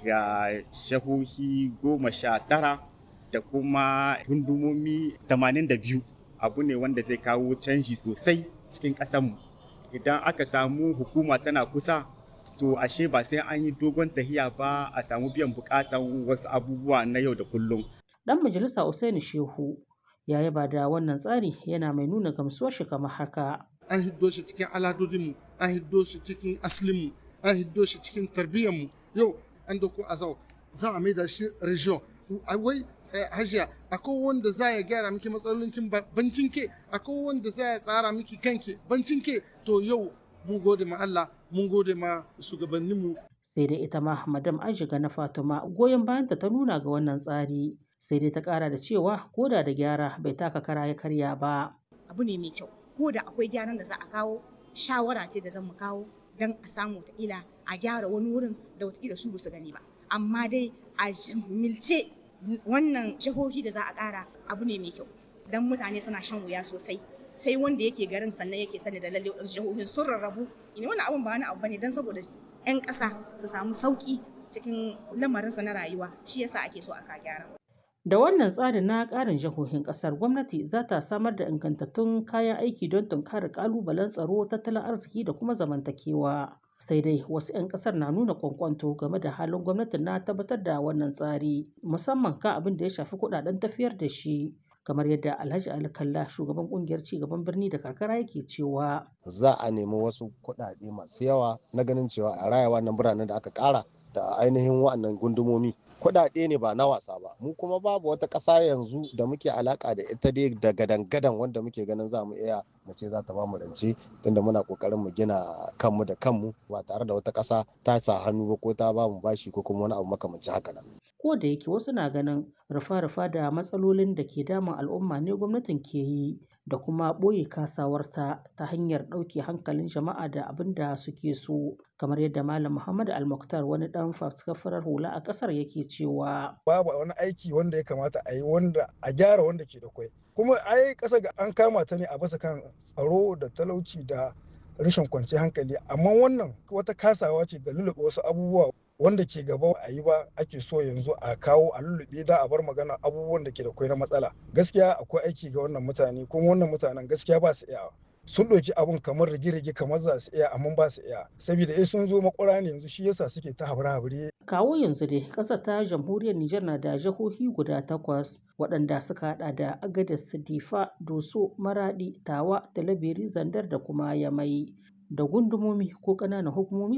ga shahohi goma sha tara da kuma gundumomi 82 abu ne wanda zai kawo canji sosai cikin ƙasarmu idan aka samu hukuma tana kusa to ashe ba sai an yi dogon tahiya ba a samu biyan bukatan wasu abubuwa na yau da kullum Dan majalisa Usaini Shehu ya yaba da wannan tsari yana mai nuna gamsuwar shi kamar haka. An hiddo shi cikin aladodinmu, an hiddo shi cikin aslinmu, an hiddo shi cikin tarbiyyarmu. Yau an doko azau za a maida shi region. wai hajiya akwai wanda za ya gyara miki matsalolinkin bancin ke akwai wanda za ya tsara miki kanki bancin ke to yau mun gode ma Allah mun gode ma shugabanninmu sai dai ita ma madam ajiga na fatima goyon bayanta ta nuna ga wannan tsari sai dai ta kara da cewa koda da gyara bai taka kara ya karya ba abu ne mai kyau ko da akwai gyaran da za a kawo shawara ce da zan mu kawo don a samu ila a gyara wani wurin da wataƙila su su gani ba amma dai a milce wannan jihohi da za a ƙara abu ne mai kyau don mutane suna shan wuya sosai sai wanda yake garin sannan yake sani da lalle wasu jihohin sun rarrabu ina wannan abun ba wani abu bane don saboda 'yan ƙasa su samu sauƙi cikin lamarinsa na rayuwa shi yasa ake so aka gyara Da wannan tsarin na ƙarin jihohin ƙasar gwamnati za ta samar da ingantattun kayan aiki don tunkarar ƙalubalen tsaro, tattalin arziki da kuma zamantakewa. Sai dai wasu 'yan ƙasar na nuna kwankwanto game da halin gwamnatin na tabbatar da wannan tsari, musamman kan abin da ya shafi kuɗaɗen tafiyar da shi. kamar yadda Alhaji Ali Kalla shugaban kungiyar cigaban birni da karkara yake cewa za a nemi wasu kuɗaɗe masu yawa na ganin cewa a raya wannan biranen da aka ƙara da ainihin wa'annan gundumomi kuɗaɗe ne ba na wasa ba mu kuma babu wata ƙasa yanzu da muke alaka da ita dai da gadan-gadan wanda muke ganin za mu iya mu ce za ta ba mu rance tunda muna kokarin mu gina kanmu da kanmu ba tare da wata ƙasa ta sa hannu ba ko ta ba mu bashi ko kuma wani abu makamancin haka nan ko da yake wasu na ganin rufa-rufa da matsalolin da ke damun al'umma ne gwamnatin ke yi da kuma ɓoye kasawarta ta hanyar ɗauke hankalin jama'a da abin da suke so kamar yadda malam muhammad almuktar wani ɗan faskafarar hula a ƙasar yake cewa babu wani aiki wanda ya kamata a yi wanda a gyara wanda ke da kwai kuma ai ƙasa ga an kama ta ne a basa kan tsaro da talauci da rashin kwanciyar hankali amma wannan wata kasawa ce da lulluɓe wasu abubuwa wanda ke gaba a yi ba ake so yanzu a kawo a lullube da a bar magana abubuwan da ke da kwai na matsala gaskiya akwai aiki ga wannan mutane kuma wannan mutanen gaskiya ba su iya sun ɗauki abun kamar rige-rige kamar za su iya amma ba su iya saboda eh sun zo makwara ne yanzu shi yasa suke ta habire-habire kawo yanzu dai ƙasar ta jamhuriyar Nijar na da jihohi guda takwas waɗanda suka hada da Agadez, Difa, Doso, Maradi, Tawa, Talabiri, Zandar da kuma Yamai da gundumomi ko ƙananan hukumomi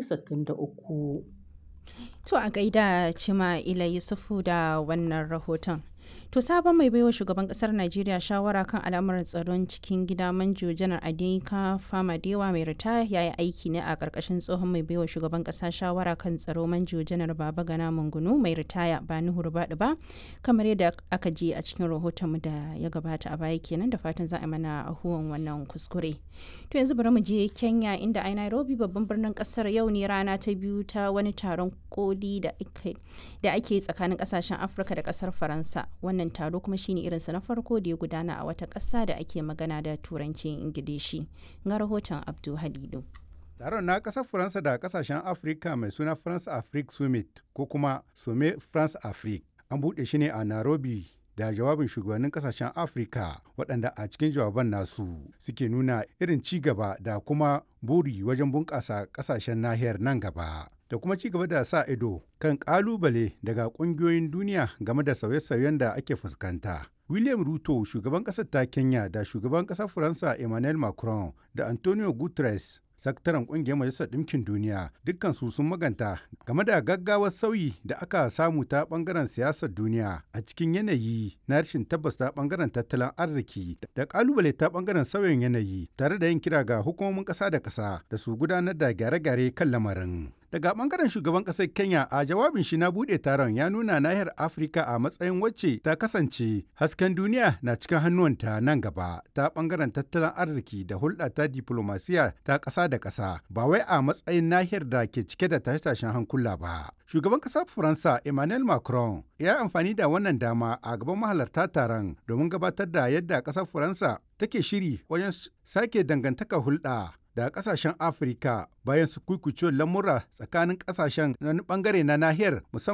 63. To a gaida Cima Ila Yusufu da wannan rahoton. To sabon mai baiwa shugaban kasar Najeriya shawara kan al'amuran tsaron cikin gida manjo janar Adinka Famadewa mai ritaya ya yi aiki ne a ƙarƙashin tsohon mai baiwa shugaban ƙasa shawara kan tsaro manjo janar Baba Gana Mungunu mai ritaya ba Nuhu Rubadu ba kamar yadda aka ji a cikin rahoton mu da ya gabata a baya kenan da fatan za a mana ahuwan wannan kuskure. To yanzu bari mu je Kenya inda a Nairobi babban birnin kasar yau ne rana ta biyu ta wani taron koli da ake tsakanin kasashen Afirka da kasar Faransa. wannan taro kuma shine irinsa na farko da ya gudana a wata ƙasa da ake magana da turancin ingilishi ga rahoton abdu halilu taron na ƙasar faransa da ƙasashen afirka mai suna france afrique summit ko kuma some france afrique an buɗe shi ne a nairobi da jawabin shugabannin kasashen afirka waɗanda a cikin jawaban nasu suke nuna irin ci gaba da kuma buri wajen bunƙasa ƙasashen nahiyar nan gaba da kuma ci gaba da sa ido kan ƙalubale daga ƙungiyoyin duniya game da sauye-sauyen da ake fuskanta. William Ruto, shugaban ƙasar ta Kenya da shugaban ƙasar Faransa Emmanuel Macron da Antonio Guterres, sakataren ƙungiyar Majalisar Ɗinkin Duniya, dukkan su sun maganta game da gaggawar sauyi da aka samu ta ɓangaren siyasar duniya a cikin yanayi na rashin tabbas ta ɓangaren tattalin arziki da ƙalubale ta ɓangaren sauyin yanayi tare da yin kira ga hukumomin ƙasa da ƙasa da su gudanar da gyare-gyare kan lamarin. Daga bangaren shugaban ƙasar Kenya a jawabin shi na buɗe taron ya nuna nahiyar Afirka a matsayin wacce ta kasance hasken duniya na cikin hannuwanta nan gaba ta bangaren tattalin arziki da hulɗa ta diplomasiya ta ƙasa da ƙasa ba wai a matsayin nahiyar da ke cike da tashe-tashen hankula ba. Shugaban ƙasar Faransa Emmanuel Macron ya amfani da wannan dama a gaban mahalarta taron domin gabatar da yadda ƙasar Faransa take shiri wajen sake dangantaka hulɗa da kasashen afirka bayan su kuikucewar lamura tsakanin kasashen na bangare na nahiyar musamman